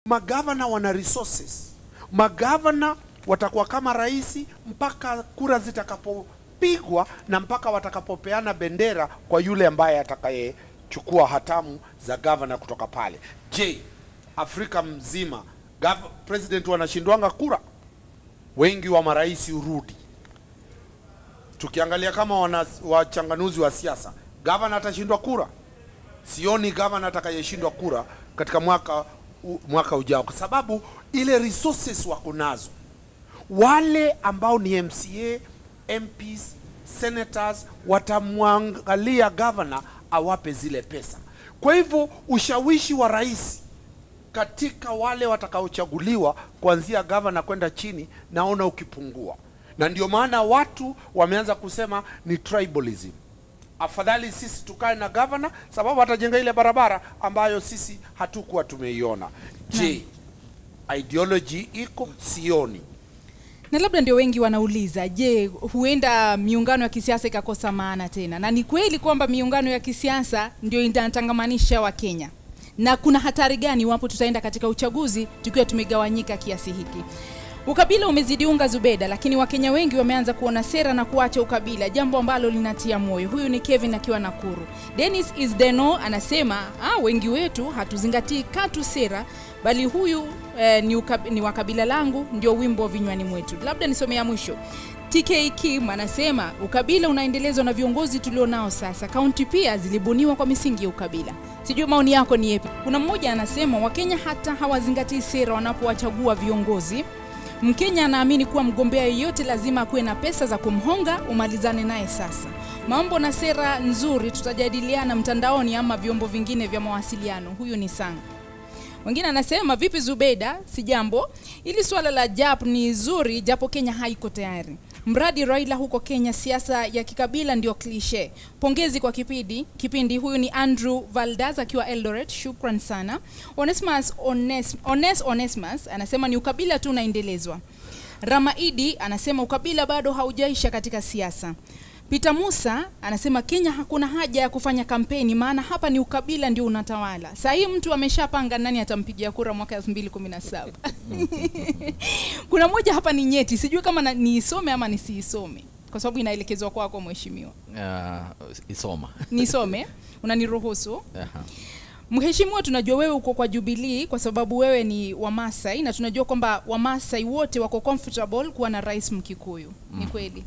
magavana wana resources magavana watakuwa kama rais mpaka kura zitakapopigwa na mpaka watakapopeana bendera kwa yule ambaye atakayechukua hatamu za gavana kutoka pale je afrika mzima gav- president wanashindwanga kura wengi wa marais urudi tukiangalia kama wana wachanganuzi wa siasa gavana atashindwa kura sioni gavana atakayeshindwa kura katika mwaka u, mwaka ujao kwa sababu ile resources wako nazo wale ambao ni mca mps senators watamwangalia gavana awape zile pesa kwa hivyo ushawishi wa rais katika wale watakaochaguliwa kuanzia gavana kwenda chini naona ukipungua na ndio maana watu wameanza kusema ni tribalism afadhali sisi tukae na gavana sababu atajenga ile barabara ambayo sisi hatukuwa tumeiona je ideology iko sioni na labda ndio wengi wanauliza je huenda miungano ya kisiasa ikakosa maana tena na ni kweli kwamba miungano ya kisiasa ndio inatangamanisha wakenya na kuna hatari gani iwapo tutaenda katika uchaguzi tukiwa tumegawanyika kiasi hiki ukabila umezidi unga zubeda lakini wakenya wengi wameanza kuona sera na kuacha ukabila jambo ambalo linatia moyo huyu ni kevin akiwa nakuru denis isdeno anasema ah, wengi wetu hatuzingatii katu sera bali huyu eh, ni, ukab, ni wa kabila langu ndio wimbo wa vinywani mwetu labda nisomea mwisho tk kim anasema ukabila unaendelezwa na viongozi tulionao sasa kaunti pia zilibuniwa kwa misingi ya ukabila sijui maoni yako ni yepi kuna mmoja anasema wakenya hata hawazingatii sera wanapowachagua viongozi mkenya anaamini kuwa mgombea yeyote lazima akuwe na pesa za kumhonga umalizane naye sasa mambo na sera nzuri tutajadiliana mtandaoni ama vyombo vingine vya mawasiliano huyu ni sanga wengine anasema vipi zubeda si jambo ili suala la jap ni zuri japo kenya haiko tayari mradi raila huko kenya siasa ya kikabila ndio klishe pongezi kwa kipindi kipindi huyu ni andrew valdas akiwa eldoret shukran sana onesmus Ones, ones onesmus anasema ni ukabila tu unaendelezwa ramaidi anasema ukabila bado haujaisha katika siasa Peter Musa anasema Kenya hakuna haja ya kufanya kampeni maana hapa ni ukabila ndio unatawala. Saa hii mtu ameshapanga nani atampigia kura mwaka 2017. Kuna moja hapa ni nyeti, sijui kama na, niisome ama nisiisome kwa sababu inaelekezwa kwako mheshimiwa. uh, isoma Nisome, unaniruhusu? Aha. Mheshimiwa, tunajua wewe uko kwa Jubilee kwa sababu wewe ni Wamasai na tunajua kwamba Wamasai wote wako comfortable kuwa na rais Mkikuyu. Ni kweli?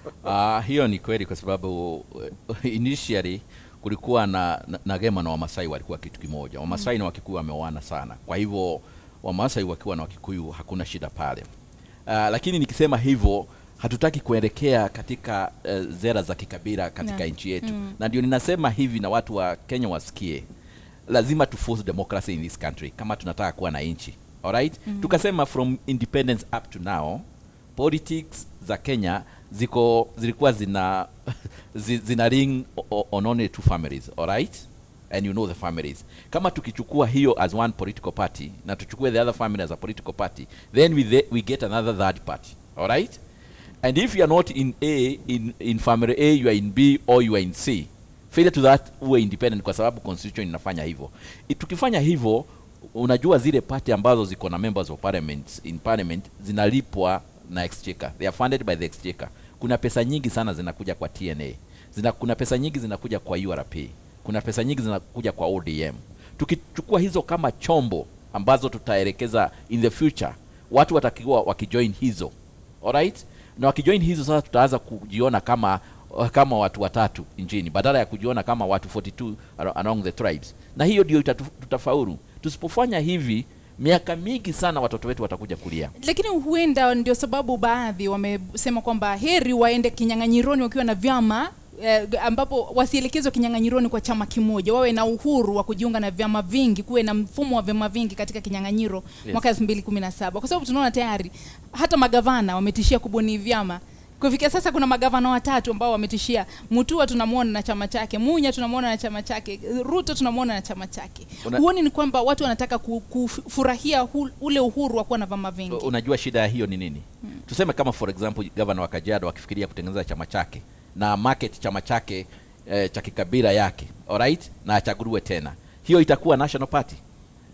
Uh, hiyo ni kweli kwa sababu uh, initially kulikuwa na, na, na Gema na Wamasai walikuwa kitu kimoja. Wamasai na Wakikuyu wameoana sana, kwa hivyo Wamasai wakiwa na Wakikuyu hakuna shida pale. Uh, lakini nikisema hivyo hatutaki kuelekea katika uh, zera za kikabila katika Na. nchi yetu Mm. na ndio ninasema hivi na watu wa Kenya wasikie, lazima tu force democracy in this country kama tunataka kuwa na nchi alright. mm Tukasema from independence up to now politics za Kenya ziko zilikuwa zina zi- zina ring o- o- on only two families alright and you know the families kama tukichukua hiyo as one political party na tuchukue the other family as a political party then we, the, we get another third party alright and if you are not in a in, in family a you are in b or you are in c failure to that uwe independent kwa sababu constitution inafanya hivyo I- tukifanya hivyo unajua zile party ambazo ziko na members of parliament in parliament zinalipwa na exchequer they are funded by the exchequer kuna pesa nyingi sana zinakuja kwa tna Zina, kuna pesa nyingi zinakuja kwa urp kuna pesa nyingi zinakuja kwa odm tukichukua hizo kama chombo ambazo tutaelekeza in the future watu watakiwa wakijoin hizo alright na wakijoin hizo sasa tutaanza kujiona kama kama watu watatu nchini badala ya kujiona kama watu 42 aro- along the tribes na hiyo ndio itatu- tutafaulu tusipofanya hivi miaka mingi sana watoto wetu watakuja kulia lakini huenda ndio sababu baadhi wamesema kwamba heri waende kinyang'anyironi wakiwa na vyama eh, ambapo wasielekezwe kinyang'anyironi kwa chama kimoja wawe na uhuru wa kujiunga na vyama vingi kuwe na mfumo wa vyama vingi katika kinyang'anyiro Yes. mwaka 2017 kwa sababu tunaona tayari hata magavana wametishia kubuni vyama kufikia sasa kuna magavana watatu ambao wametishia mutua tunamwona na chama chake munya tunamwona na chama chake ruto tunamwona na chama chake Una- huoni ni kwamba watu wanataka ku- kufurahia hu- ule uhuru wa kuwa na vyama vingi unajua shida ya hiyo ni nini tuseme kama for example gavana wa kajiado akifikiria kutengeneza chama chake na market chama chake eh, cha kikabila yake alright na achaguliwe tena hiyo itakuwa national party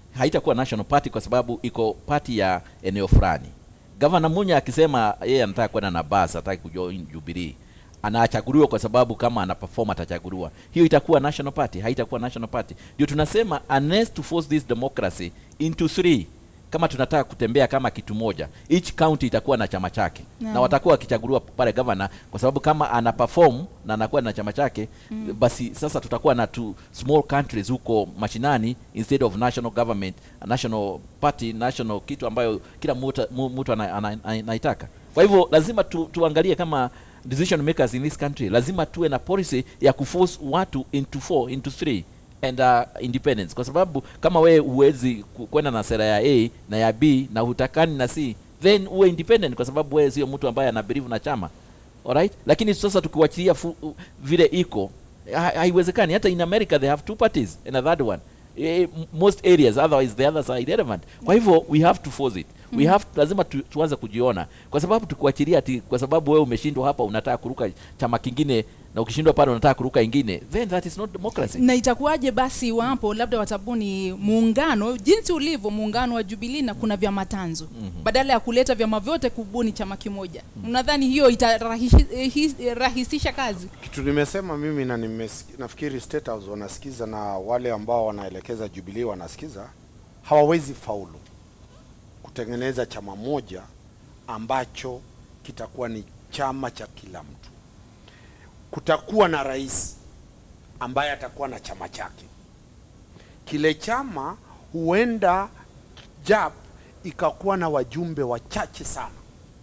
haitakuwa national party kwa sababu iko party ya eneo fulani gavana munya akisema yeye anataka kwenda na bas hataki kujoin jubilee anachaguliwa kwa sababu kama ana perform atachaguliwa hiyo itakuwa national party haitakuwa national party ndio tunasema unless to force this democracy into three kama tunataka kutembea kama kitu moja each county itakuwa na chama chake Naam. na watakuwa wakichaguliwa pale gavana kwa sababu kama ana perform na anakuwa na chama chake mm. basi sasa tutakuwa na two small countries huko mashinani instead of national government a national party national kitu ambayo kila mtu mu- mtu ana- ana- ana- anaitaka kwa hivyo lazima tu, tuangalie kama decision makers in this country lazima tuwe na policy ya kuforce watu into four into three and uh, independence kwa sababu kama wewe huwezi ku- kwenda na sera ya a na ya b na hutakani na c then uwe independent kwa sababu wewe sio mtu ambaye ana believe na chama alright lakini sasa tukiwachilia fu- u- vile iko ha- haiwezekani hata in america they have two parties and a third one Eh, m- most areas otherwise the others are irrelevant kwa hivyo we have to force it we have lazima tu, tuanze kujiona kwa sababu tukuachilia ati kwa sababu wewe umeshindwa hapa unataka kuruka chama kingine na ukishindwa pale unataka kuruka ingine then that is not democracy na itakuwaje basi iwapo labda watabuni muungano jinsi ulivyo muungano wa Jubilee na kuna vyama tanzu mm-hmm. badala ya kuleta vyama vyote kubuni chama kimoja mnadhani hiyo itarahisisha kazi kitu nimesema mimi na nimes, nafikiri State House wanasikiza na wale ambao wanaelekeza Jubilee wanasikiza, hawawezi faulu kutengeneza chama moja ambacho kitakuwa ni chama cha kila mtu. Kutakuwa na rais ambaye atakuwa na chama chake. Kile chama huenda JAP ikakuwa na wajumbe wachache sana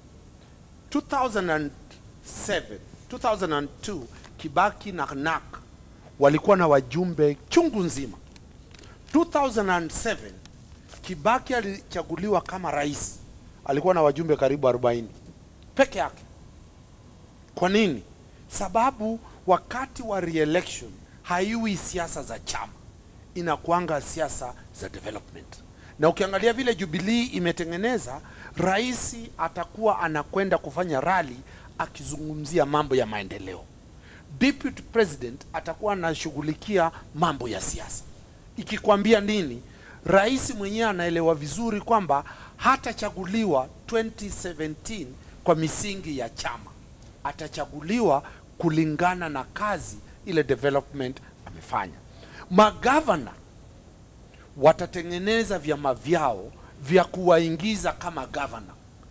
2007 2002 Kibaki na NAK walikuwa na wajumbe chungu nzima. 2007 Kibaki alichaguliwa kama rais, alikuwa na wajumbe karibu 40 peke yake. Kwa nini? Sababu wakati wa re-election haiwi siasa za chama, inakuanga siasa za development. Na ukiangalia vile Jubilee imetengeneza, rais atakuwa anakwenda kufanya rally akizungumzia mambo ya maendeleo. Deputy president atakuwa anashughulikia mambo ya siasa. Ikikwambia nini, rais mwenyewe anaelewa vizuri kwamba hatachaguliwa 2017 kwa misingi ya chama, atachaguliwa kulingana na kazi ile development amefanya. Magavana watatengeneza vyama vyao vya kuwaingiza kama gavana.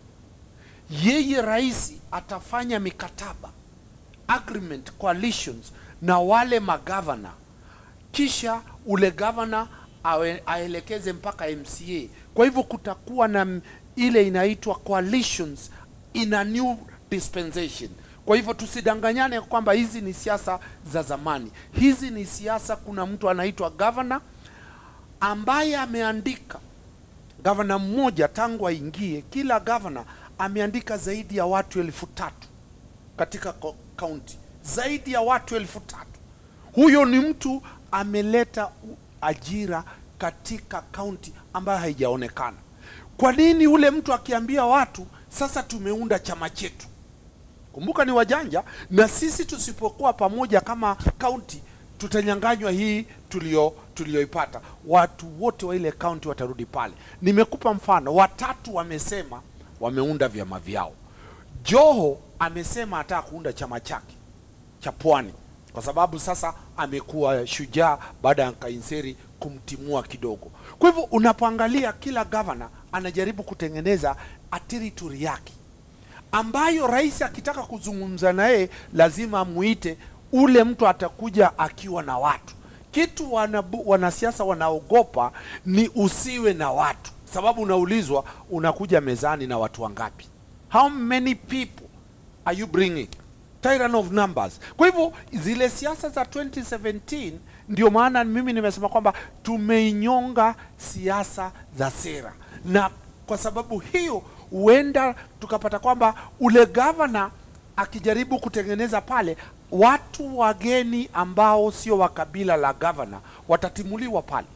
Yeye rais atafanya mikataba agreement coalitions na wale magavana, kisha ule gavana awe, aelekeze mpaka MCA. Kwa hivyo kutakuwa na m- ile inaitwa coalitions in a new dispensation. Kwa hivyo tusidanganyane kwamba hizi ni siasa za zamani. Hizi ni siasa, kuna mtu anaitwa governor ambaye ameandika gavana mmoja tangu aingie, kila gavana ameandika zaidi ya watu elfu tatu katika ko- kaunti, zaidi ya watu elfu tatu. Huyo ni mtu ameleta u- ajira katika kaunti ambayo haijaonekana. Kwa nini ule mtu akiambia watu sasa tumeunda chama chetu? Kumbuka ni wajanja, na sisi tusipokuwa pamoja kama kaunti tutanyanganywa hii tulio tulioipata. Watu wote wa ile kaunti watarudi pale. Nimekupa mfano, watatu wamesema wameunda vyama vyao. Joho amesema ataka kuunda chama chake cha Pwani kwa sababu sasa amekuwa shujaa baada ya Kainseri kumtimua kidogo. Kwa hivyo unapoangalia kila gavana anajaribu kutengeneza a territory yake ambayo rais akitaka kuzungumza naye lazima amuite ule mtu atakuja akiwa na watu. Kitu wanabu, wanasiasa wanaogopa ni usiwe na watu, sababu unaulizwa unakuja mezani na watu wangapi? How many people are you bringing? Tyrant of numbers. Kwa hivyo zile siasa za 2017 ndio maana mimi nimesema kwamba tumeinyonga siasa za sera, na kwa sababu hiyo huenda tukapata kwamba ule gavana akijaribu kutengeneza pale watu wageni ambao sio wa kabila la gavana watatimuliwa pale